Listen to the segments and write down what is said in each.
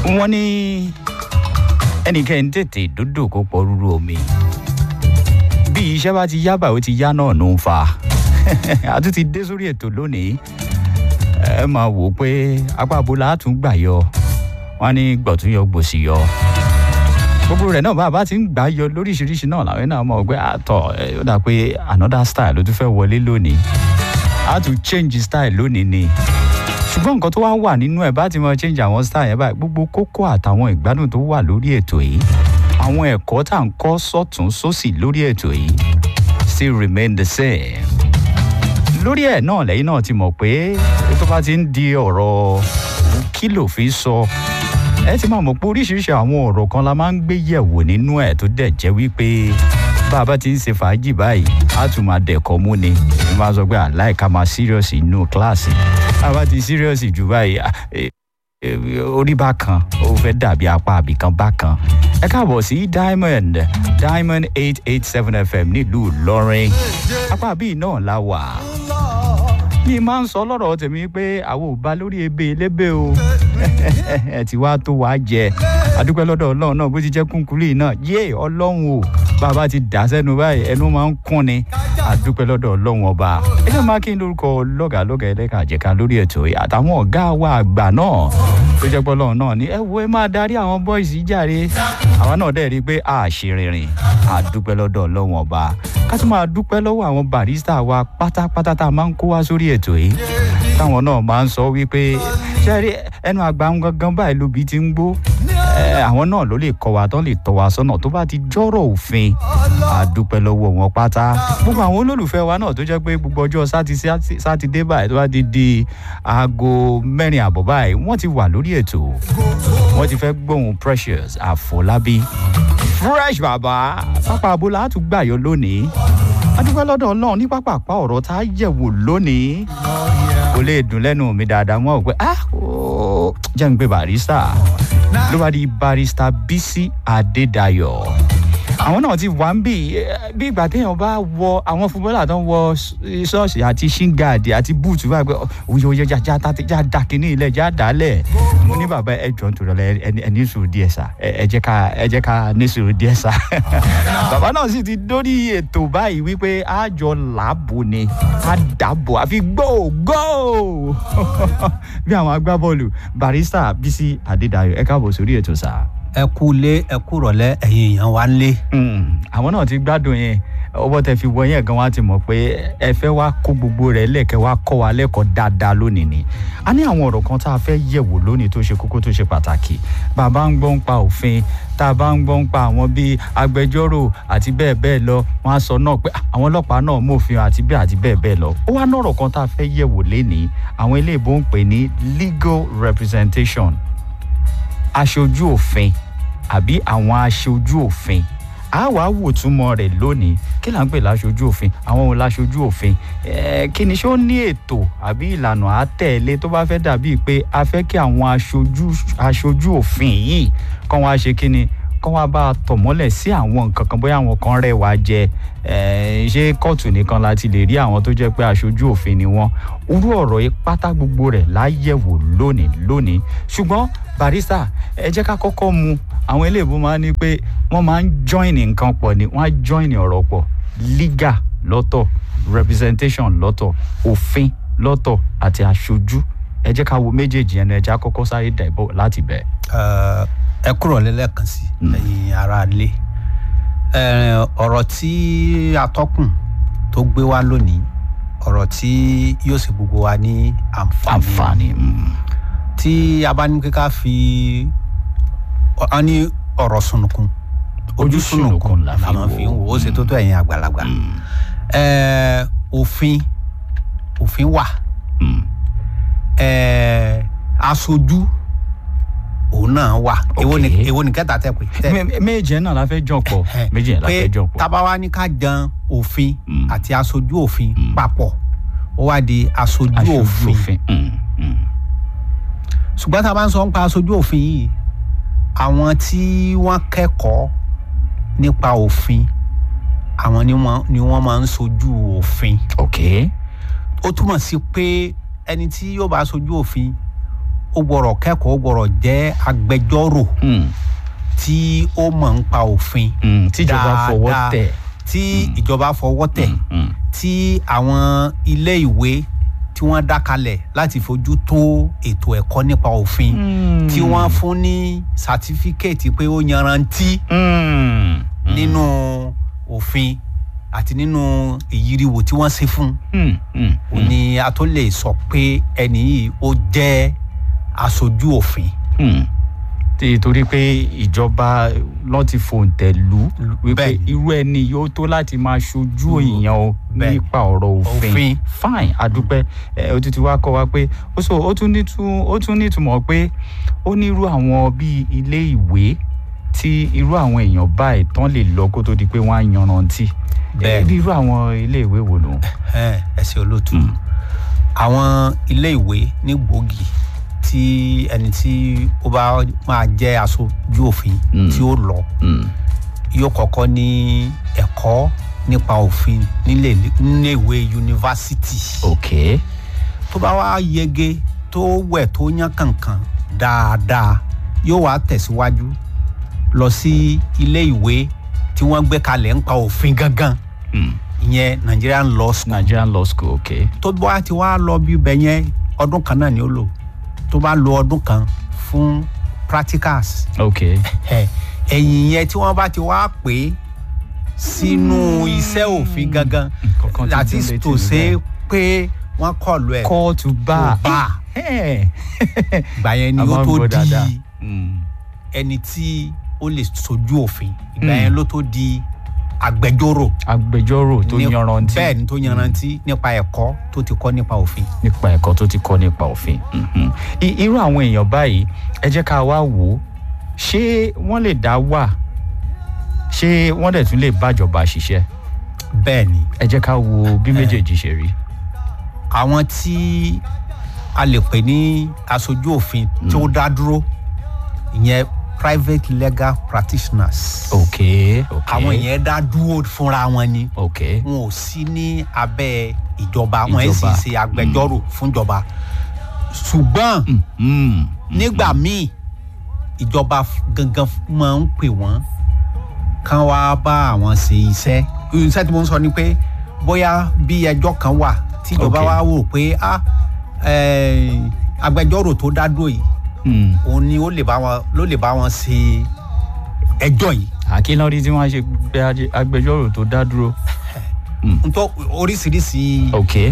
wọ́n ní ẹnikẹ́ni tètè dúdú kó pọ̀ rúru omi bí iṣẹ́ bá ti yá báyìí ó ti yá náà ló ń fa a tún ti dé sórí ètò lónìí ẹ máa wò ó pé apá abola á tún gbà yọ wọn ní gbọ̀tún yọ gbòsì yọ gbogbo rẹ̀ náà bá a bá ti ń gbà yọ lóríṣiríṣi náà làwọn náà mọ̀ pé àtọ̀ ó dà pé another style ló tún fẹ́ wọlé lónìí a tún change style lónìí ni ṣùgbọ́n nǹkan tó wá wà nínú ẹ̀ bá ti mọ change àwọn style yẹn báyìí gbogbo kókó àtàwọn ìgbádùn tó wà lórí ètò yìí àwọn ẹ̀kọ́ tá à ń kọ́ sọ́tún sósì lórí ètò yìí still remain the same lórí ẹ̀ náà lẹ́yìn náà ti mọ̀ pé tó bá ti ń di ọ̀rọ̀ kí ló fi sọ ẹ ti máa mọ̀ pé oríṣiríṣi àwọn ọ̀rọ̀ kan la máa ń gbé yẹ̀wò nínú ẹ̀ tó dẹ̀ jẹ́ wípé bá a bá ti ń ṣe fàájì báyìí á tún máa dẹ̀kọ́ mú ni ẹ máa sọ pé àláìka máa serious inú kíláàsì bá a bá ti serious jù báyìí orí bákan ó fẹ́ dàbí apá àbìkan bákan ẹ káàbọ̀ sí diamond diamond eight eight seven fm nílùú ìlọrin apá bíi náà la wà mi máa ń sọ lọ́rọ̀ tèmi pé àwọn ò bá lórí ebe elébè o ẹ ti wá tó wàá jẹ adúpẹ́ lọ́dọ̀ ọlọ́run náà bó ti jẹ́ kúnkúrú náà yé ọlọ́run o bàbá ti dà sẹ́nu báyìí ẹnu máa ń kún ni adúpẹ́ lọ́dọ̀ ọlọ́run ọba ẹjọ́ máa kí n lórúkọ lọ́gàá lọ́gàá ẹlẹ́ka àjẹká lórí ètò yìí àtàwọn ọ̀gá wa àgbà náà tó jẹ́ pé ọlọ́run náà ni ẹ wo ẹ máa darí àwọn bọ́ìsì jàre àwa náà dẹ̀ rí i pé a ṣe rìnrìn adúpẹ́ lọ́dọ̀ ọlọ́run ọba ká tún máa dúpẹ́ lọ́wọ́ àwọn barista wa pátápátá tá a máa ń kó wá sórí ètò yìí táwọn náà máa ń sọ wípé ṣẹ́rí ẹnu àgbà ń gangan báyìí lóbi ti ń gbó àwọn náà ló lè kọ́ wa tán lè tọ́ wa sọ́nà tó bá ti jọ́rọ̀ òfin àdúpẹ́ lọ́wọ́ wọn pátá gbogbo àwọn olólùfẹ́ wa náà tó jẹ́ pé gbogbo ọjọ́ sátidé báyìí tó bá ti di aago mẹ́rin àbọ̀ báyìí wọ́n ti wà lórí ètò wọ́n ti fẹ́ gbóhùn precious àfọlábí fresh bàbá pápá abola á tún gbàyọ lónìí adúpẹ́ lọ́dọ̀ ọlọ́run ní pápápá ọ̀rọ̀ tá a yẹ̀wò lónìí kò lè dùn lẹ́nu mi dáadáa mọ́ ò pé ah jẹ́ ń gbé barista ló bá di barista bisi adédayọ̀ àwọn náà ti wà ń bì bí ìgbà téèyàn bá wọ àwọn fúnbọ́là tó ń wọ ṣọ́ọ̀ṣì àti ṣíngàdì àti búùtù báyìí pé òye òye já já já kínní ilẹ̀ já dálẹ̀ mo ní bàbá ẹ jọ ń tòrọ lẹ ẹ ní sùúrù díẹ̀ sá ẹ jẹ́ ká ẹ jẹ́ ká ní sùúrù díẹ̀ sá bàbá náà sì ti dórí ètò báyìí wípé àjọ làbò ni ká dàbò àfi gbó gbó bí àwọn agbábọ́ọ̀lù barista bisi adédayọ̀ ẹ káàbọ̀ sórí ètò sáà ẹ kú lé ẹ kú rọlẹ ẹyin èèyàn wa ń lé. àwọn náà ti gbádùn yẹn ọwọ́ tẹ fi wọ yẹn gan wa ti mọ̀ pé ẹ fẹ́ wá kó gbogbo rẹ̀ lẹ́kẹ̀ wá kọ́ wa lẹ́kọ̀ọ́ dáadáa lónìí ni a ní àwọn ọ̀rọ̀ kan tá a fẹ́ yẹ̀wò lónìí tó ṣe kókó tó ṣe pàtàkì bàbá ń gbọ́ ń pa òfin tá a bá ń gbọ́ ń pa àwọn bíi agbẹjọ́rò àti bẹ́ẹ̀ bẹ́ẹ̀ lọ wọ́n á sọ náà pé àwọn ọlọ́pàá náà mòfin àti bẹ́ẹ̀ àti bẹ́ẹ̀ bẹ́ẹ̀ lọ ó wá nọ̀rọ̀ kan tá a fẹ́ yẹ̀wò lénìí àwọn ilé ìbò ń pè ní legal representation aṣojú òfin àbí àwọn aṣojú òfin a wá wò túmọ̀ rẹ̀ lónìí kí là ń pè láṣojú òfin àwọn wo láṣojú òfin kí ni ṣó ní ètò àbí ìlànà àtẹ̀lé tó bá fẹ́ dàbí pé a fẹ́ kí àwọn aṣojú aṣojú òfin yìí kọ́ wọn á ṣe kí ni kọ́ wọn bá tọ̀ mọ́lẹ̀ sí àwọn nǹkan kan bóyá àwọn kan rẹwà jẹ ṣé kóòtù nìkan la ti lè rí àwọn tó jẹ́ pé aṣojú òfin ni wọ́n irú ọ̀rọ̀ yìí pátá gbogbo rẹ̀ láyẹ̀wò lónìí lónìí ṣùgbọ́n barista ẹ jẹ́ ká kọ́kọ́ mu àwọn eléèbó máa ń ní pé wọ́n máa ń join nǹkan pọ̀ ni wọ́n á join ọ̀rọ̀ pọ̀ legal lọ́tọ̀ representation lọ́tọ̀ òfin lọ́tọ̀ àti aṣojú ẹ jẹ́ ká wo méjèèjì ẹnu ẹ jẹ́ àkọ́kọ́ sáré dẹ̀bọ̀ láti bẹ̀. ẹ kúrò lẹ́lẹ́kan sí ẹ̀yin ara lé ọ̀rọ̀ tí atọ́kùn tó gbé wá lónìí ọ̀rọ̀ tí yóò sì gbogbo wa ní àǹfààní tí a bá ní kíkà fi ọ ní ọ̀rọ̀ sunukun ojú sunukun la máa fi ń wò ó ṣe tó tó ẹ̀yin àgbàlagbà òfin òfin wà aṣojú òun náà wà èwo ni kẹta tẹ pé. méjì náà la fẹ́ jọ pọ̀ méjì náà la fẹ́ jọ pọ̀. pé tábà wá ní ká jan òfin àti aṣojú òfin papọ̀ ó wá di aṣojú òfin ṣùgbọ́n tá a bá ń sọ nípa aṣojú òfin yìí àwọn tí wọ́n kẹ́kọ̀ọ́ nípa òfin àwọn ni wọ́n máa ń sojú òfin. ok. ó túmọ̀ sí pé ẹni tí yóò bá sojú òfin ó gbọ́dọ̀ kẹ́kọ̀ọ́ ó gbọ́dọ̀ jẹ́ agbẹjọ́rò Mm, tí ó mọ̀ ń pa òfin mm, tíjọba fọwọ́ dáadáa, tẹ̀. tí ìjọba fọwọ́ tẹ̀ Mm, tí àwọn ilé ìwé tí wọ́n dá kalẹ̀ láti fojú tó ètò ẹ̀kọ́ nípa òfin mm. tí wọ́n fún ní sátífíkẹ́ẹ̀tì pé ó yanrantí Mm, nínú òfin àti nínú ìyíriwò tí wọ́n ṣe fún mm, mm, un ni a tó lè sọ pé ẹni yìí ó jẹ́ aṣojú òfin. mm. tí torí pé ìjọba lọ́n ti fòǹtẹ̀ lù wípé Bẹ́ẹ̀ni. irú ẹni yóò tó láti máa ṣojú Mm, èèyàn o bẹ́ẹ̀ni. nípa ọ̀rọ̀ òfin Òfin. fine adúpẹ́ ẹ ó ti ti wá kọ́ wa pé ó sọ ó tún nítú- ó tún nítumọ̀ pé ó ní irú àwọn bíi ilé ìwé tí irú àwọn èèyàn báyìí tán lè lọ kó tó di pé wọ́n á yanrantí Bẹ́ẹ̀ni. ẹ bí irú àwọn ilé ìwé wo nù. ẹ ẹ ṣe olóòtú Mm. àwọn ilé ìwé ní gbòógì tí ẹni tí ó bá máa jẹ́ aṣojú òfin Mm. tí ó lọ Mm, yóò kọ́kọ́ ní ẹ̀kọ́ nípa òfin nílé nílé ìwé yunifásitì. ok tó bá wá yege tó wẹ̀ tó yán kankan dáadáa yóò wá tẹ̀síwájú lọ sí ilé ìwé tí wọ́n gbé kalẹ̀ ń pa òfin gangan mm. ìyẹn Nigerian Law School Nigerian law school ok tó bá ti wá lọ bí ibẹ̀ yẹn ọdún kan náà ni ó lò tó bá lo ọdún kan fún practicals ok ẹ ẹ̀yìn yẹn tí wọ́n bá ti wá pè é sínú iṣẹ́ òfin gangan Kankan ti that dún is létí to mi say bẹ́ẹ̀. pé wọ́n kọlu ẹ̀ call to bar. To bar. Eh, eh. ìgbà yẹn ni A ó máa ń tó gbọ́ di dáadáa. Mm. ẹni tí ó lè sojú òfin ìgbà Mm. yẹn ló tó di agbẹjọ́rò agbẹjọ́rò tó ní- yanrantí bẹ́ẹ̀ ni tó yanrantí nípa ẹ̀kọ́ tó ti kọ́ nípa òfin. nípa ẹ̀kọ́ tó ti kọ́ nípa òfin. Mhm. I- irú àwọn èèyàn báyìí ẹ jẹ́ ká wá wò ó ṣé wọ́n lè dá wà ṣé wọ́n dẹ̀ tún lè bájọba ṣiṣẹ́ bẹ́ẹ̀ ni ẹ jẹ́ ká wo bí méjèèjì ṣe rí. àwọn tí a lè pè ní aṣojú òfin tó dá dúró ìyẹn private legal practitioners. ok ok àwọn yẹn dá dúró fúnra wọn ni ok wọn ò sí ní abẹ́ ìjọba wọn ẹ̀ sì Ìjọba. ṣe agbẹjọ́rò fúnjọba ṣùgbọ́n Mm. nígbà míì ìjọba f- gangan f- máa ń pè wọ́n kán wá bá àwọn ṣe iṣẹ́ iṣẹ́ tí mo ń sọ ni pé bóyá bí ẹjọ́ kan wà tí ìjọba Ok. wá wò pé ah eh, agbẹjọ́rò tó dá dúró yìí Mm. òun ni ó lè bá wọn ló lè bá wọn ṣe ẹjọ́ yìí àkínlọ́rí tí wọ́n ṣe gbé ajé- agbẹjọ́rò tó dá dúró. ntọ́ oríṣiríṣi ok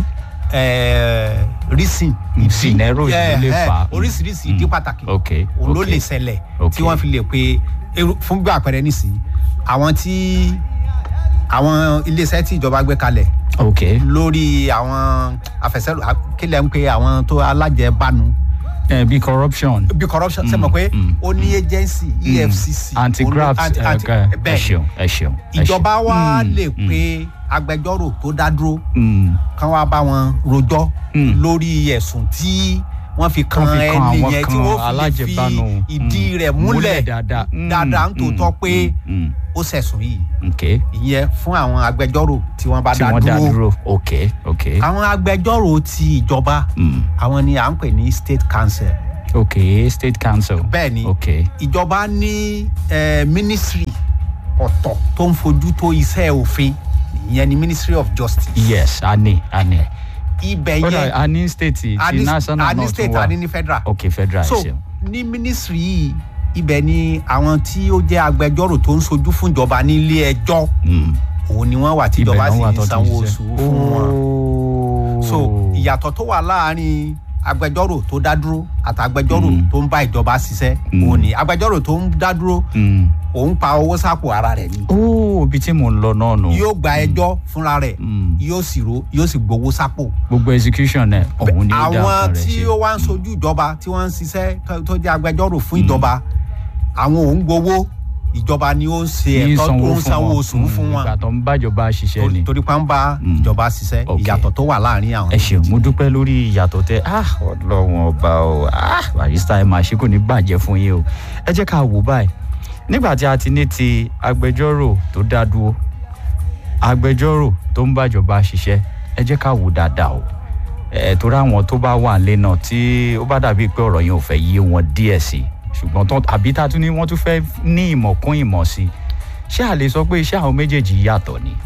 eh, reason ìdí scenario Yeah, ló lè eh, fà á. oríṣiríṣi ìdí pàtàkì ok òun ló ok. lè ṣẹlẹ̀ Ok. tí wọ́n fi lè pe irú- fún bí àpẹẹrẹ nísìnyí àwọn tí àwọn iléeṣẹ́ tí ìjọba gbé kalẹ̀ ok lórí àwọn àfẹsẹ̀rò kílẹ̀ ń pe àwọn tó alájẹbánu ẹ bí corruption. bí corruption ṣe mọ̀ pé mm. ó ní agency efcc anti-graft anti- anti- ẹ ẹ bẹ́ẹ̀ ṣeun ẹ ṣeun. ẹ ìjọba ṣeun. wa Mm, lè mm, pe agbẹjọ́rò tó dá dúró mm. kán wá bá wọn rojọ́ Mm. lórí ẹ̀sùn tí wọ́n fi kan Wọ́n fi kan ẹni àwọn yẹn tí kan wọ́n fi lè fi alájẹbánu. ìdí Mm. rẹ̀ Múlẹ̀ múlẹ̀ dáadáa. Mm, dáadáa ń tòótọ́ mm, pé mm, mm. ó ṣẹ̀sùn yìí ok ìyẹn fún àwọn agbẹjọ́rò tí wọ́n bá tí dá wọ́n dá dúró dúró ok ok àwọn agbẹjọ́rò ti ìjọba mm. àwọn ni à ń pè ní state council ok state council. bẹ́ẹ̀ ni ok ìjọba ní eh, ministry ọ̀tọ̀ tó ń fojú tó iṣẹ́ òfin ìyẹn ni ministry of justice yes a ní a ní. ibẹ̀ kódà yẹn a ní state ti a ní- national a ní náà state tún a ní wà. ní federal ok federal ẹ so ṣeun. ní ministry yìí ibẹ̀ ni àwọn tí ó jẹ́ agbẹjọ́rò tó ń sojú fún ìjọba nílé ẹjọ́ Mm. òun ni wọ́n wà tí ibẹ̀ ìjọba náà sì wà ń tó ti sanwó ṣiṣẹ́. oṣù fún wọn Ooo. so ìyàtọ̀ tó wà láàárín agbẹjọ́rò tó dá dúró àtàgbẹjọ́rò Mm. tó ń bá ìjọba ṣiṣẹ́ Mm. òun ni agbẹjọ́rò tó ń dá dúró Mm. òun pa owó sápò ara rẹ̀ ni ooo ibi tí mò ń lọ náà nù. yóò gba ẹjọ́ fúnra rẹ̀ Mm. yóò sì ro yóò sì gbowó sápò gbogbo execution ẹ òun ni ó dá àwọn ọkàn rẹ tí ṣe. ó wá ń sojú ìjọba tí wọ́n ń ṣiṣẹ́ tó- tó jẹ́ agbẹjọ́rò fún ìjọba àwọn òun gbowó ìjọba ni ó ń ṣe Ní ẹ̀tọ́ tó ń sanwó wọn. oṣù fún Mm, wọn ìgbà tó ń bájọba ṣiṣẹ́ ni. torí- torí pa ń bá Mm. ìjọba ṣiṣẹ́ Ok. ìyàtọ̀ tó wà láàárín àwọn ẹ ṣeun mo dúpẹ́ lórí ìyàtọ̀ tẹ ah ọlọ́wọ́n ọba o ah barista ẹ máa ṣe kò ní bàjẹ́ fún yín o ẹ jẹ́ ká wò báyìí nígbà tí a ti ní ti agbẹjọ́rò tó dá dúró agbẹjọ́rò tó ń bàjọba ṣiṣẹ́ ẹ jẹ́ ká wò dáadáa o ẹ torí àwọn tó bá wà nílé náà tí ó bá dàbí pé ọ̀rọ̀ yẹn ò fẹ́ yé wọn díẹ̀ sí ṣùgbọ́n tán àbí tá a tún ní wọ́n tún fẹ́ ní ìmọ̀ kún ìmọ̀ sí ṣé a lè sọ pé iṣẹ́ àwọn méjèèjì yàtọ̀ ni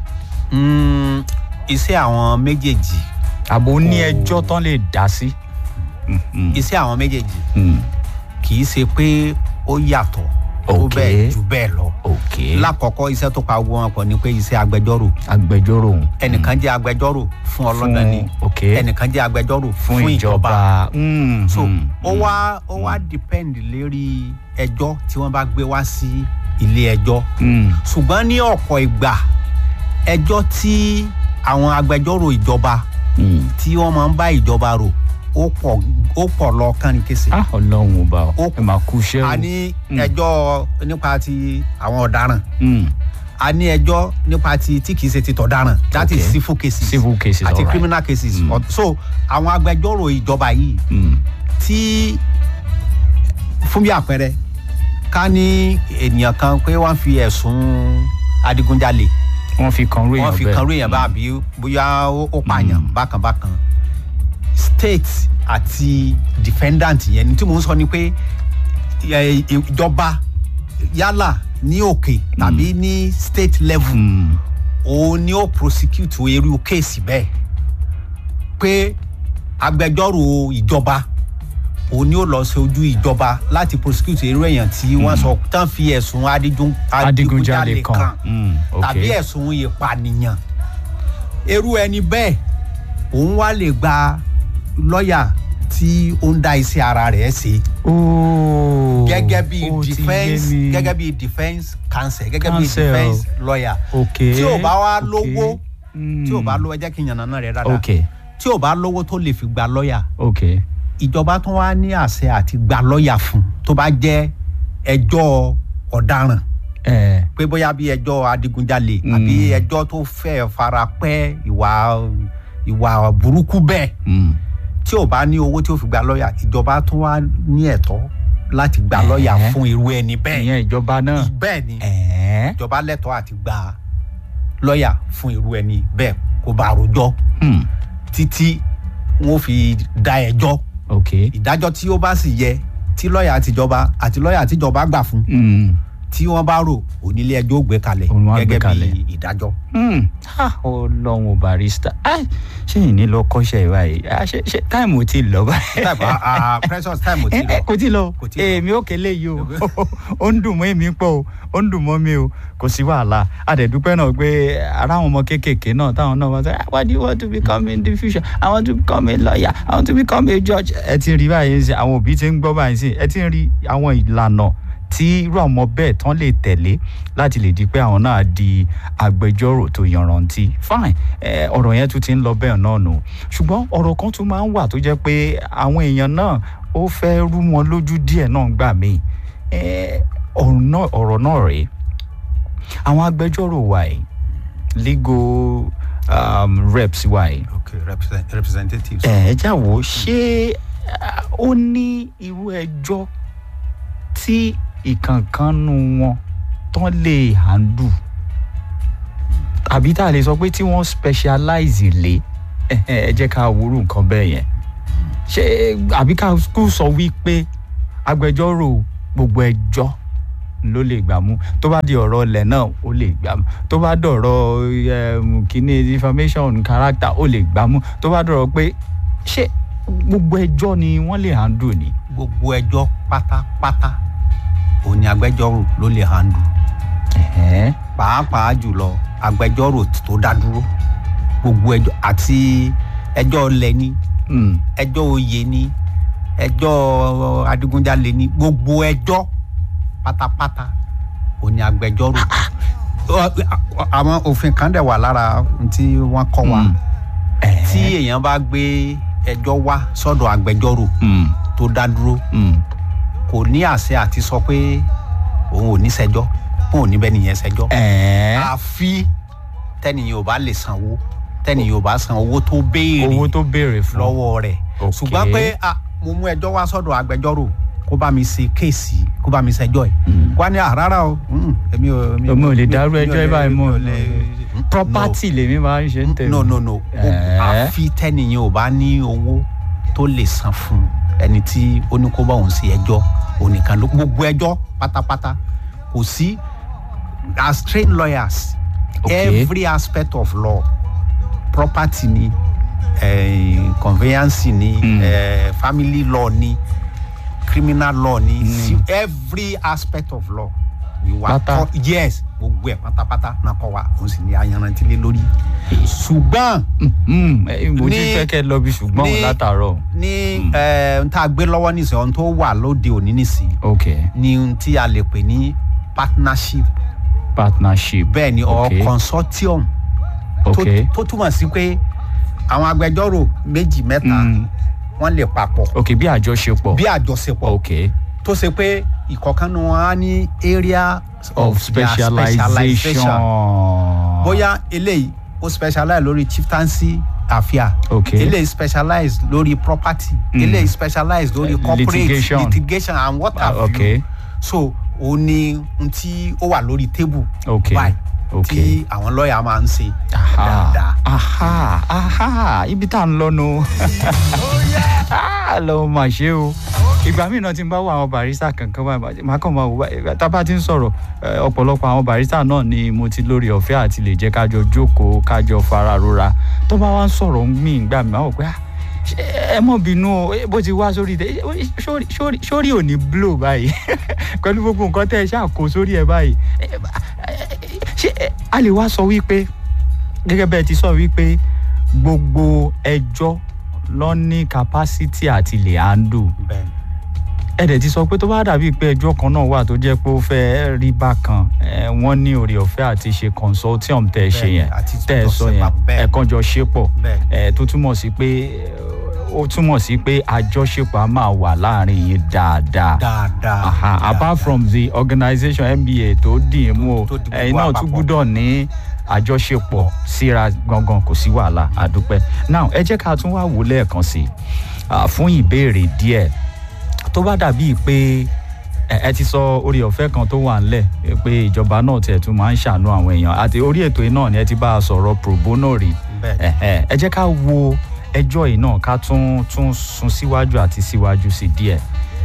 Mm, iṣẹ́ àwọn méjèèjì àbò ní Kò- ẹjọ́ tán lè dá sí. Mhm. iṣẹ́ àwọn méjèèjì Mm. kì í ṣe pé ó yàtọ̀ tó Ok. bẹ́ẹ̀ jù bẹ́ẹ̀ lọ. ok lákọ̀ọ́kọ́ iṣẹ́ tó pa gbogbo wọn pọ̀ ni pé iṣẹ́ agbẹjọ́rò agbẹjọ́rò òun. ẹnìkan jẹ́ agbẹjọ́rò fún ọlọ́dàn ni ok ẹnìkan jẹ́ agbẹjọ́rò fún ìjọba. Mm, so mm, ó wá ó wá depend lérí ẹjọ́ tí wọ́n bá gbé wá sí ilé ẹjọ́ mm, ṣùgbọ́n ní ọ̀pọ̀ ìgbà ẹjọ́ tí àwọn agbẹjọ́rò ìjọba mm. tí wọ́n máa ń bá ìjọba rò ó pọ̀ ó pọ̀ lọ kánìkése ah ọlọ́run ọba ọ Ó- ẹ máa kú iṣẹ́ o. a ní Mm. ẹjọ́ nípa ti àwọn ọ̀daràn Mm, a ní ẹjọ́ nípa ti tí kìí ṣe ti tọ̀daràn that is Okay. civil cases civil cases àti alright. criminal cases Mm. But- so àwọn agbẹjọ́rò ìjọba yìí Mm, tí fún bí àpẹẹrẹ ká ní ènìyàn kan pé wọ́n fi ẹ̀sùn adigunjalè wọ́n fi kan rú èèyàn wọ́n fi bẹ́ẹ̀. kan rú èèyàn bá àbí bóyá ó ó pààyàn Mm. bákan bákan state àti defendant yẹn ní tí mò ń sọ ni pé ẹ, ìjọba yálà ní òkè tàbí ní state level Mm, òun ni ó prosecute irú kéèsì bẹ́ẹ̀ pé agbẹjọ́rò ìjọba òun ni ó lọ sí ojú ìjọba láti prosecute irú èèyàn tí wọ́n sọ tán fi ẹ̀sùn adigun- adigunjalè kan. Mm, ok. tàbí ẹ̀sùn ìpànìyàn irú ẹni bẹ́ẹ̀ òun wá lè gba lọ́ọ̀yà tí ó ń dá iṣẹ́ ara rẹ̀ ṣe Ooo, gẹ́gẹ́ bí ó ti yé defence mi. gẹ́gẹ́ bí defence counsel gẹ́gẹ́ bí Counsel. defence lawyer ok tí ò bá wá ok. lówó Mm, tí ò bá lówó ẹ jẹ́ kí n yànnà náà rẹ̀ dáadáa ok tí ò bá lówó tó lè fi gba lọ́ọ̀yà ok ìjọba tó wá ní àṣẹ àti gba lọ́ọ̀yà fún tó bá jẹ́ ẹjọ́ ọ̀daràn ẹ pé bóyá bí ẹjọ́ adigunjalè Mm. àbí ẹjọ́ tó fẹ́ fara pẹ́ ìwà ìwà burúkú bẹ́ẹ̀ mm, tí ò bá ní owó tí ó fi gba lọ́ọ̀yà ìjọba tó wá ní ẹ̀tọ́ láti gba Ẹ̀ẹ́. lọ́ọ̀yà fún irú ẹni bẹ́ẹ̀ ìyẹn ìjọba náà bẹ́ẹ̀ ni ẹ ìjọba lẹ́tọ̀ọ́ àti gba lọ́ọ̀yà fún irú ẹni bẹ́ẹ̀ kó bá rojọ́ mm, títí wọn fi da ẹjọ́ ok ìdájọ́ tí ó bá sì yẹ tí lọ́ọ̀yà àtijọba àti lọ́ọ̀yà àtijọba gbà fún mm, tí wọ́n bá rò onílé ẹjọ́ ó gbé kalẹ̀ Òun wá gbé gẹ́gẹ́ kalẹ̀. bí ìdájọ́. mm. ah ọlọ́run barista ah ṣé yìí ní lọ kọ́ṣẹ́ báyìí ah ṣe ṣe táìmù ti lọ báyìí. type ah ah precious time ò tí ẹ ẹ lọ. kò tí lọ Kò tí lọ. èmi ò kélé yìí o ó ń dùn mọ́ èmi pọ̀ o ó ń dùn mọ́ mi o kò sí wàhálà àdẹ̀dúpẹ́ náà pé ara àwọn ọmọ kéékèèké náà táwọn náà wọ́n sọ "Ah, what do you want to become in the future I want to become a lawyer I want to become a judge ẹ ti ń rí báyìí sí àwọn òbí ti ń gbọ́ báyìí sí ẹ ti ń rí àwọn ìlànà tí irú àwọn bẹ́ẹ̀ tán lè tẹ̀lé láti lè di pé àwọn náà di agbẹjọ́rò tó yanrantí fine ẹ, ọ̀rọ̀ yẹn tún ti ń lọ bẹ́ẹ̀ náà nù ṣùgbọ́n ọ̀rọ̀ kan tún máa ń wà tó jẹ́ pé àwọn èèyàn náà ó fẹ́ rú wọn lójú díẹ̀ náà gbà mí ẹ, ọ̀rọ̀ náà ọ̀rọ̀ náà rèé àwọn agbẹjọ́rò wa yìí legal um, reps wa yìí okay represent, representatives. ẹ já wo ṣé ah, ó ní irú ẹjọ́ tí ìkànkánu wọn tán lè handle àbí tá a lè sọ pé tí wọ́n specialize lé ẹhẹ́, ẹ jẹ́ ká wúrú nǹkan bẹ́ẹ̀ yẹn ṣé àbí ká kú sọ wípé agbẹjọ́rò gbogbo ẹjọ́ ló lè gbà mú tó bá di ọ̀rọ̀ ilẹ̀ náà ó lè gbà mú tó bá dọ̀rọ̀ um, kíní information character ó lè gbà mú tó bá dọ̀rọ̀ pé ṣé gbogbo ẹjọ́ ni wọ́n lè handle ni. gbogbo ẹjọ́ pátápátá òun ni agbẹjọ́rò ló lè handle Ẹ̀hẹ́n. pàápàá jùlọ agbẹjọ́rò tó dá dúró gbogbo ẹjọ́ àti ẹjọ́ ọlẹ̀ ni Mm. ẹjọ́ oyè ni ẹjọ́ adigunjalè ni gbogbo ẹjọ́ pátápátá òun ni agbẹjọ́rò àwọn òfin kan dẹ̀ wà lára ohun tí wọ́n kọ́ wa Mm. tí Ẹ̀hẹ́n. èèyàn bá gbé ẹjọ́ wá sọ́dọ̀ agbẹjọ́rò Mm. tó dá dúró Mm. kò ní àṣẹ àti sọ pé òun ò ní ṣẹjọ́ òun ò ní bẹ́ẹ̀ nìyẹn ṣẹjọ́ Ẹ̀hẹ́n. àfi tẹ́nìyàn ò bá lè sanwó tẹ́nìyàn ò bá san owó tó béèrè owó tó béèrè fún. lọ́wọ́ rẹ̀ Ok. ṣùgbọ́n pé ah, mo mú ẹjọ́ wá sọ́dọ̀ agbẹjọ́rò kó bá mi ṣe kéèsì kó bá mi ṣẹjọ́ ẹ̀ Mm. wá ní àrárá o mm, èmi ò Èmi ò lè dárú ẹjọ́ ẹ báyìí mọ́. mi ò lè- property lèmi máa ń ṣe ń tẹ̀lé. no no no o- Eh. àfi tẹ́nìyàn ò bá ní owó tó lè san fún ẹni tí ó ní kó bá òun sí ẹjọ́ onìkan ló gbogbo ẹjọ́ pátápátá kò sí as trained lawyers Okay. every aspect of law property ni eh, conveyance ni Mm. eh, family law ni criminal law ni si- every aspect of law we were Pátá. taught yes gbogbo ẹ pátápátá náà kọ wa òun sì ni ayanrantí lé lórí ṣùgbọ́n Mm, eh, mo ti Ní- fẹ́ kẹ́ lọ bí ṣùgbọ́n ní- látàárọ̀. ní ẹ n tá a gbé lọ́wọ́ nísìnyí ohun tó wà lóde òní nísìnyí ok ni ohun tí a lè pè ní partnership partnership. bẹ́ẹ̀ ni or Ok. consortium tó- ok tó túmọ̀ sí pé àwọn agbẹjọ́rò méjì mẹ́ta Mm. wọ́n lè papọ̀ ok bí àjọṣepọ̀. bí àjọṣepọ̀ ok tó ṣe pé ìkọ̀kan nu wọn á ní area of their specialization. bóyá eléyìí ó specialize lórí chieftaincy affair Ok. eléyìí specialize lórí property Mm. eléyìí specialize lórí Eh, corporate litigation. litigation and what Ah, have ok. you so ó ní n tí ó wà lórí table Ok. báyìí Ok. tí àwọn lọ́ọ̀yà máa ń ṣe aha dáadáa. aha aha ibi tá à ń lọ́nu lọ́wọ́ máa ṣe o ìgbà míì náà ti ń bá wọ àwọn barista kankan báyìí màá kàn máa wò báyìí tá a bá ti ń sọ̀rọ̀ eh, ọ̀pọ̀lọpọ̀ àwọn barista náà ni mo ti lórí ọ̀fẹ́ àti lè jẹ́ kájọ jókòó kájọ fara rora tó bá wá ń sọ̀rọ̀ mí ìgbà mi máa wò pé ah, ṣé ẹ mọ̀ bínú o eh, bó ti wá sórí tẹ eh, sórí- sórí- sórí ò ní blow báyìí pẹ̀lú gbogbo nǹkan tẹ́ ẹ ṣáà kó sórí ẹ báyìí Eh, eh, ṣé eh, a lè wá sọ wípé gẹ́gẹ́ bẹ́ẹ̀ ti sọ wípé gbogbo ẹjọ́ ló ní capacity àti lè handle bẹ́ẹ̀ ni. ẹ dẹ̀ ti sọ pé tó bá dàbí pé ẹjọ́ kan náà wà tó jẹ́ pé ó fẹ́ rí bákan ẹ, wọ́n ní oore ọ̀fẹ́ àti ṣe consortium tẹ́ ẹ ṣe Bẹ́ẹ̀ni, yẹn àti tẹ́ ẹ sọ jọ yẹn ṣe bẹ́ẹ̀. ẹ̀kan jọ ṣe pọ̀ Bẹ́ẹ̀ni. ẹ, tó túmọ̀ sí pé ó túmọ̀ sí pé àjọṣepọ̀ á máa wà láàrin yín dáadáa dáadáa aha apart dáadáa. from the organisation nba tó dì í mú o Tó- tó di gbogbo ẹ̀yin náà tún àpapọ̀. gbúdọ̀ ní àjọṣepọ̀ síra gangan kò sí wàhálà àdúpẹ́ now ẹ jẹ́ ká tún wá wò lẹ́ẹ̀kan sí i ah, fún ìbéèrè díẹ̀ tó bá dàbíi pé ẹ ẹ ti sọ orí ọ̀fẹ́ kan tó wà ńlẹ̀ eh, pé ìjọba náà tiẹ̀ tún máa ń ṣàánú àwọn èèyàn àti orí ètò yìí náà ni ẹ ti bá a sọ̀rọ̀ pro bono rí bẹ́ẹ̀ ni. ẹ̀hẹ́, ẹ jẹ́ ká wo ẹjọ́ yìí náà ká tún tún sún síwájú àti síwájú sí díẹ̀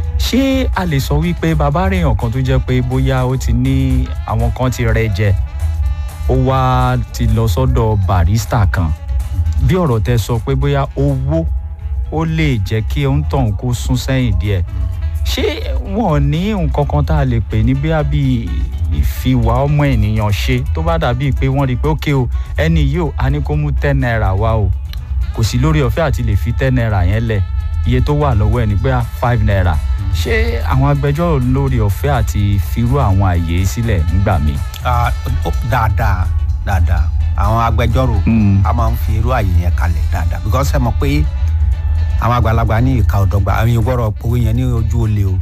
ṣé a lè sọ wípé bàbá rèèyàn kan tó jẹ́ pé bóyá ó ti ní àwọn kan ti rẹ jẹ ó wá ti lọ sọ́dọ̀ barista kan bí ọ̀rọ̀ tẹ sọ pé bóyá owó ó lè jẹ́ kí ó ń tọ̀hún kó sún sẹ́yìn díẹ̀ ṣé wọn ò ní nǹkan kan tá a lè pè ní bí àbí ìfiwà ọmọ ènìyàn ṣe tó bá dàbí pé wọ́n rí i pé ókè o ẹni yìí ò á ní kó mú ten naira wá o kò sí lórí ọ̀fẹ́ àti lè fi ten naira yẹn lẹ̀ iye tó wà lọ́wọ́ ẹ̀ ní pé five naira ṣé àwọn agbẹjọ́rò lórí ọ̀fẹ́ àti firú àwọn àyè sílẹ̀ nígbà míì. Ah, ó- dáadáa dáadáa àwọn agbẹjọ́rò Mm. a máa ń fi irú àyè yẹn kalẹ̀ dáadáa because ẹ mọ̀ pé àwọn àgbàlagbà ní ìka ọ̀dọ́gba àwọn èèyàn gbọ́dọ̀ owó yẹn ní ojú olè o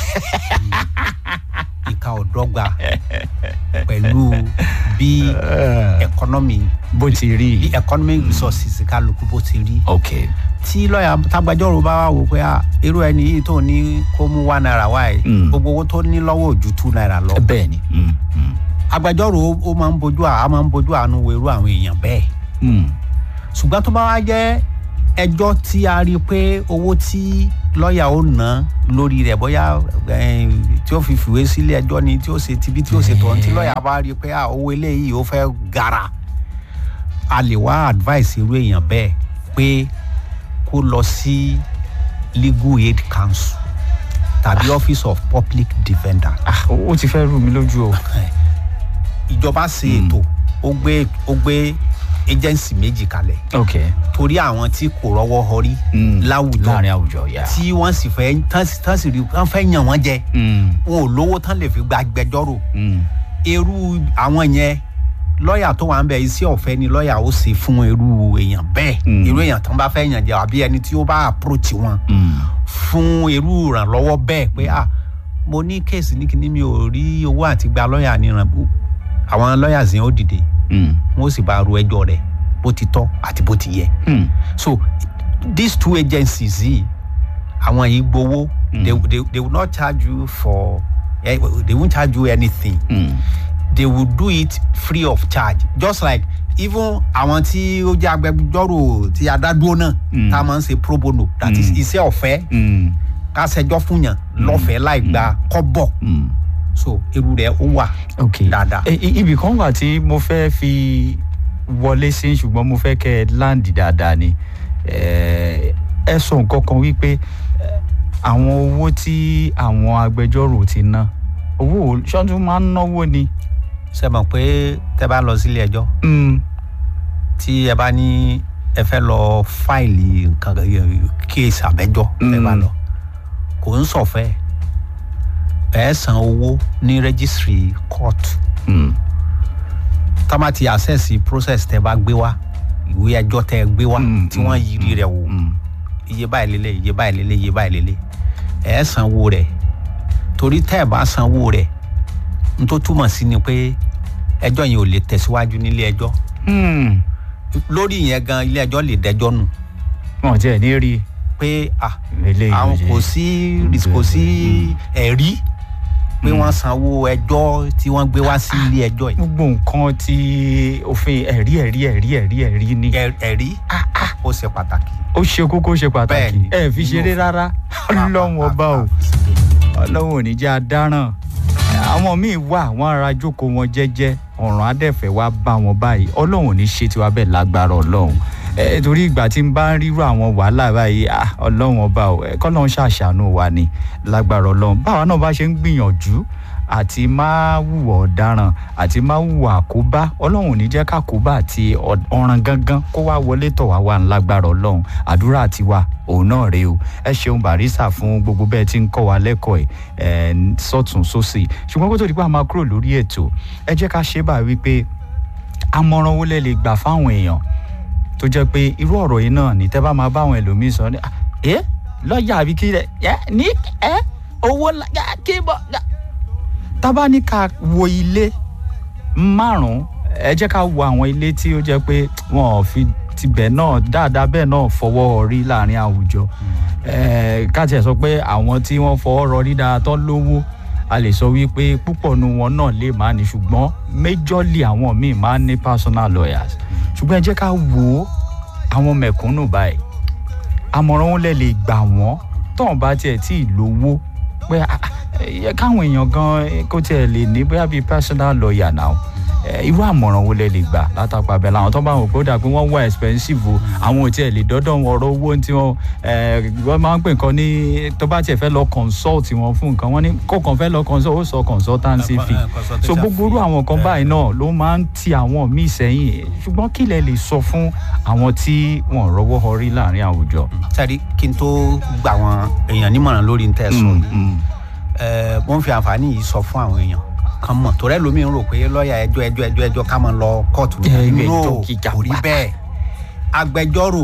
ìka ọ̀dọ́gba pẹ̀lú bí economy bó ti rí bí i. economic resources kálukú bó ti rí ok tí lọ́ọ̀yà tágbàjọ́rò bá wà wò pé ah, irú ẹni yìí tó ní kó mú one naira wá ẹ̀ Mm. gbogbo owó tó ní lọ́wọ́ ò ju two naira lọ bẹ́ẹ̀ ni. Mm, mm, agbẹjọ́rò ó- ó máa ń bójú à á máa ń bójú àánú wo irú àwọn èèyàn bẹ́ẹ̀ mm. ṣùgbọ́n tó bá wá jẹ́ ẹjọ́ tí a rí i pé owó tí lọ́ọ̀yà ó ná lórí rẹ̀ bóyá eh, tí ó fi fìwé sílé ẹjọ́ ni tí ó ṣe tibí tí ó ṣe tọ̀ tí lọ́ọ̀yà bá rí i pé ah, owó eléyìí ó fẹ́ gara a lè wá advice irú èèyàn bẹ́ẹ̀ pé kó lọ sí legal aid council tàbí office of public defender ah ó ó ti fẹ́ rú mi lójú o. ìjọba ṣe ètò ó gbé ó gbé agency méjì kalẹ̀ ok torí àwọn tí kò rọ́wọ́ họrí Mm. láwùjọ láàrin àwùjọ yà. tí wọ́n sì fẹ́ tán sì- tán sì rí wọ́n fẹ́ yàn wọ́n jẹ Mm, wọn ò lówó tán lè fi gba agbẹjọ́rò mm. irú àwọn yẹn lọ́ọ̀yà tó wà ń bẹ iṣẹ́ ọ̀fẹ́ ni lọ́ọ̀yà ó ṣe fún irú èèyàn bẹ́ẹ̀ Mm. irú èèyàn tán bá fẹ́ yàn jẹ àbí ẹni tí ó bá approach wọn Mm. fún irú ìrànlọ́wọ́ bẹ́ẹ̀ pé ah mo ní kéèsì ní kíní mi ò rí owó àti gba lọ́ọ̀yà níran àwọn lọ́ọ̀yà yẹn ó dìde Mm. wọn ó sì bá ru ẹjọ́ rẹ̀ bó ti tọ́ àti bó ti yẹ Mm. so these two agencies yìí àwọn yìí gbowó Mm. they, they, they will not charge you for eh, they won't charge you anything Mm. they will do it free of charge just like even àwọn tí ó jẹ́ agbẹjọ́rò tí adádúró náà Mm. tá a máa ń ṣe pro bono that is Mm. iṣẹ́ ọ̀fẹ́ Mm, ká ṣẹjọ́ fún yàn lọ́fẹ̀ẹ́ láì gba kọ́bọ̀ mm. so irú rẹ̀ ó wà ok dáadáa. E- i- ibì kan wà tí mo fẹ́ fi wọlé sí ṣùgbọ́n mo fẹ́ kẹ́ ẹ láǹdì dáadáa ni Eh, ẹ sọ nǹkan kan wípé eh, àwọn owó tí àwọn agbẹjọ́rò ti ná owó ṣọ́ntún máa ń náwó ni. ṣe mọ̀ pé tẹ́ bá lọ sílé ẹjọ́ Mm, tí ẹ bá ní ẹ fẹ́ lọ fáìlì nǹkan kéèsì àbẹ́jọ́ tẹ́ bá Mm. lọ kò ń sọ̀fẹ́ ẹ san owó ní rẹ́gísírì kóòtù mm, tá bá ti access process tẹ́ bá gbé wá ìwé ẹjọ́ tẹ́ gbé wá Mm, tí wọ́n mm, yiri rẹ̀ wò mm. iye báyìí lélẹ̀ iye báyìí lélẹ̀ iye báyìí lélẹ̀ ẹ sanwó rẹ̀ torí tẹ́ ẹ bá sanwó rẹ̀ n tó túmọ̀ sí ni pé ẹjọ́ yẹn ò lè tẹ̀síwájú nílé ẹjọ́ Mm. lórí yẹn gan ilé ẹjọ́ lè dẹjọ́ nù wọn ò tiẹ̀ ní rí i. pé ah eléyìí ò àwọn ṣe- kò sí kò sí ẹ̀rí pé wọ́n sanwó ẹjọ́ tí wọ́n gbé wá sí ilé ẹjọ́ yìí gbogbo nǹkan tí òfin ẹ̀rí ẹ̀rí ẹ̀rí ẹ̀rí ẹ̀rí ni Ẹ- ẹ̀rí ó ṣe pàtàkì. ó ṣe kókó ṣe pàtàkì Bẹ́ẹ̀ni. ẹ fi ṣeré rárá ọlọ́run ọba o ọlọ́run ò ní jẹ́ adáràn àwọn míì wà wọ́n ara jókòó wọn jẹ́jẹ́ ọ̀ràn adẹ́fẹ̀ wá bá wọn báyìí ọlọ́run ò ní ṣe tiwa bẹ́ẹ̀ lágbára ọlọ́run ẹ torí ìgbà tí n bá ń rírú àwọn wàhálà báyìí ah, ọlọ́run ọba o ẹ kọ́lọ́run ṣàṣàánú wa ni lágbára ọlọ́run báwa náà bá ṣe ń gbìyànjú àti máa hùwà ọ̀daràn àti máa hùwà àkóbá ọlọ́run ò ní jẹ́ kákóbá àti ọ̀- ọ̀ràn gangan kó wá wọlé tọ̀ wá wà ńlágbára ọlọ́run àdúrà tiwa òun náà rèé o ẹ ṣeun barisa fún gbogbo bẹ́ẹ̀ tí ń kọ́ wa lẹ́kọ̀ọ́ ẹ̀ ẹ̀ sọ́tún sósì ṣùgbọ́n kó tó di pé a máa kúrò lórí ètò ẹ jẹ́ ká ṣe é bá wípé àmọ̀ràn wo lẹ lè gbà fáwọn èèyàn tó jẹ́ pé irú ọ̀rọ̀ yìí náà ní tẹ́ bá máa bá àwọn ẹlòmíín sọ ní ẹ lọ́ọ̀yà àbí kí lẹ ẹ ní ẹ owó ńlá yá, kí bọ́ yá." tá bá ní ká wo ilé márùn-ún ẹ jẹ́ ká wo àwọn ilé tí ó jẹ́ pé wọn ò fi tibẹ̀ náà dáadáa bẹ́ẹ̀ náà fọwọ́ rí láàrin àwùjọ Eh, ká tiẹ̀ sọ pé àwọn tí wọ́n fọwọ́ rọrí dáadáa tán lówó a lè sọ wípé púpọ̀ nu wọn náà lè máa ní ṣùgbọ́n méjọ́lì àwọn míì máa ń ní personal lawyers ṣùgbọ́n ẹ jẹ́ ká wo àwọn mẹ̀kúnnù báyìí àmọ̀ràn wọn lè lè gbà wọ́n tóun bá tiẹ̀ tí ì lówó pé ah, ah, yẹ káwọn èèyàn gan kó tiẹ̀ lè ní bóyá bíi personal lawyer náà Eh, irú àmọ̀ràn wo lẹ lè gbà látàpá abẹ́ làwọn tó bá wọn pé ó dà pé wọ́n wá expensive o àwọn ò tiẹ̀ lè dọ́dọ̀ wọn ọ̀rọ̀ owó tí wọ́n eh, wọ́n máa ń pè nǹkan ní tó bá tiẹ̀ fẹ́ lọ consult wọn fún nǹkan wọ́n ní kó kàn fẹ́ lọ consult ó sọ consultancy Eh, fee eh, consultation so gbogbo irú fee. àwọn nǹkan Eh, báyìí náà ló máa ń ti àwọn míì sẹ́yìn ṣùgbọ́n kí lẹ lè sọ fún àwọn tí wọ́n rọ́wọ́ họrí láàrin àwùjọ. sẹ́rí kí n tó gba àwọn èèyàn nímọ̀ràn lórí ntẹ́ sọ Mm, yìí mm. ẹ wọ́n fi àǹfààní yìí sọ fún àwọn èèyàn kan mọ̀ torí ẹlòmíì ń rò pé lọ́ọ̀yà ẹjọ́ ẹjọ́ ẹjọ́ ẹjọ́ ká máa lọ kóòtù Ẹ, ilé No, ẹjọ́ gíga kò rí wà. bẹ́ẹ̀ agbẹjọ́rò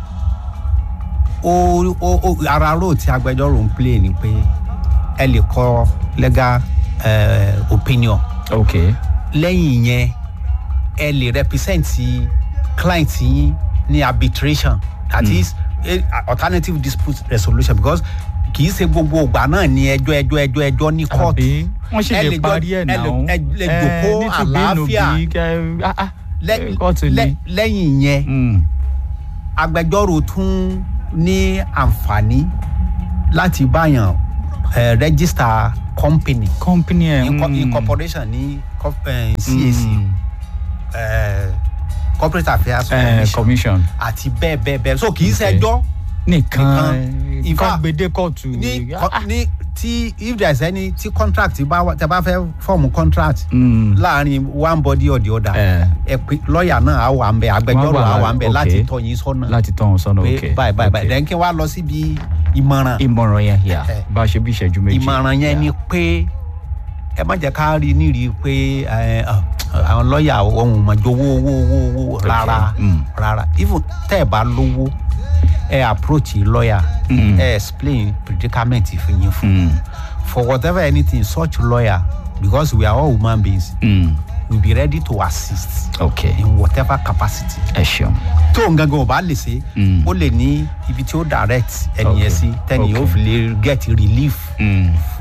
ó ó ó ara rò tí agbẹjọ́rò ń play ni pé ẹ lè kọ legal uh, opinion ok lẹ́yìn yẹn ẹ lè represent client yín ní arbitration that Mm. is eh, alternative dispute resolution because kì í ṣe gbogbo ìgbà náà ní ẹjọ́ ẹjọ́ ẹjọ́ ẹjọ́ ní kóòtù àbí wọ́n sì ẹ lè lè jọ- parí ẹ̀ ẹ náà lè- ẹ lè Eh, jòkó nítùbí àlàáfíà. nùbí kẹ- ah, ah, Lẹ́- kóòtù lẹ́- ni. lẹ́yìn yẹn Mm, agbẹjọ́rò tún ní àǹfààní láti báyàn eh, register company company ẹ̀ inco- mm, incorporation ní co- eh, cac mm, eh, corporate affairs eh, commission commission àti bẹ́ẹ̀ bẹ́ẹ̀ bẹ́ẹ̀ so kì í Okay. ṣẹjọ́ nìkan Nìkan. In nǹkan fact, gbèdé kóòtù ní ah, co- ah, ní tí if there is any tí contract bá wà tẹ bá fẹ́ fọ́ọ̀mù contract mm, láàrin one body or the other eh, ẹ pé lọ́ọ̀yà náà á wà ń bẹ agbẹjọ́rò Wọ́n wà, á wà ń bẹ okay. láti tọ́ yín sọ́nà láti tọ́ wọn sọ́nà pé ok báyìí báyìí báyìí ok. then kí n wá lọ síbi ìmọ̀ràn ìmọ̀ràn yẹn yà Eh. bá a ṣe bí ìṣẹ́jú méjì. ìmọ̀ràn yẹn ni pé ẹ má jẹ́ ká rí nírí pé ẹ, ọ, àwọn lọ́ọ̀yà ohun mọ̀jọ owó owó owó owó rárá Mm. rárá even tẹ́ ẹ bá lówó ẹ approach lọ́ọ̀yà Mm. ẹ explain predicament fún yín fún Mm, for whatever anything such lawyer because we are all human beings mm, we be ready to assist ok in whatever capacity ẹ ṣeun. tó ń gangan ò bá lè ṣe Mm. ó lè ní ibi tí ó direct ẹnìyẹn Okay. sí tẹ́nìyẹn ó Okay. fi lè get relief Mm. fún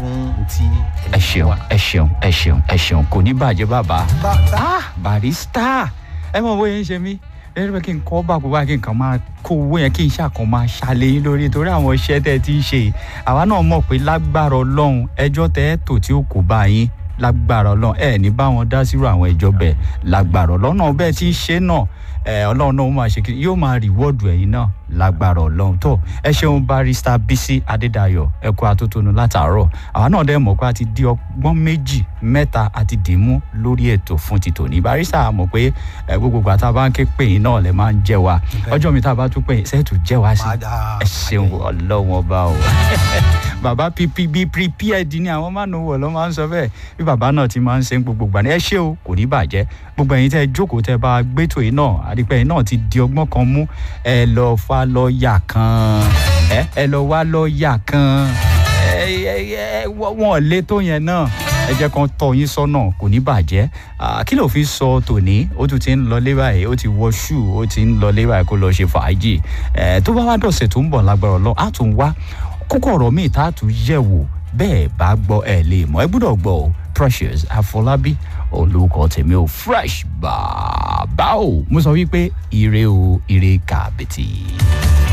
tí ẹ ṣeun ẹ ṣeun ẹ ṣeun ẹ ṣeun kò ní bàjẹ́ bàbá. ah barista ẹ mọ bóyá ń ṣe mí lẹ́yìn pé kí n kọ́ bá gbogbo kí n kàn máa kó owó yẹn kí n ṣàkàn máa ṣàlẹ̀ yín lórí torí àwọn iṣẹ́ tẹ́ ẹ ti ń ṣe àwa náà mọ̀ pé lágbára ọlọ́run ẹjọ́ tẹ́ ẹ tò tí ó kò bá yín lágbára ọlọ́run ẹ ní bá wọn dá sírò àwọn ẹjọ́ bẹ́ẹ̀ lágbára ọlọ́run náà bẹ́ẹ̀ ti ń ṣe náà ọlọ́run náà ó máa ṣe kí yóò máa rìwọ́ọ̀dù ẹ̀yin náà lágbára ọlọ́run tó ẹ ṣeun barista bisi adédayọ ẹ kú atótónu látàárọ̀ àwa náà dẹ́ mọ̀ pé a ti di ọgbọ́n méjì mẹ́ta àti dìímú lórí ètò fún ti tòní barista mọ̀ pé gbogbo ìgbà tá a bá ń ké pè yín náà lè máa ń jẹ́ wa ọjọ́ mi tá a bá tún pè yín sẹ́ẹ̀tù jẹ́ wa sí ẹ ṣeun ọlọ́run ọba o bàbá pp bí prepared ni àwọn máa ń wọ̀ lọ́ máa ń sọ bẹ́ẹ̀ bí bàbá náà ti máa ń ṣe gbogbo ìgbà ní ẹ ṣé o kò ní bàjẹ́ gbogbo ẹ̀yin tẹ́ jókòó tẹ́ bá gbẹ́tò yìí náà àdìpẹ́ yìí náà ti di ọgbọ́n kan mú ẹ lọ fa lọ́ọ̀yà kan ẹ ẹ lọ wá lọ́ọ̀yà kan ẹ ẹ wọn lé tó yẹn náà ẹ jẹ́ kan tọ́ yín sọ́nà kò ní bàjẹ́ kí ló fi sọ tòní ó tún ti ń lọ lé báyìí ó ti wọ ṣù ó ti ń lọ lé báyìí kó lọ ṣe fàájì tó bá wá dọ̀sẹ̀ tó ń bọ̀ lágbára ọlọ́run á tún wá kókó ọ̀rọ̀ míì tá a tún yẹ̀ wò bẹ́ẹ̀ bá gbọ́ ẹ lè mọ̀ ẹ gbọ́dọ̀ gbọ́ o precious àfọlábí olùkọ́ tèmi ò fresh bàbá o mo sọ wípé ire o ire kàbìtì.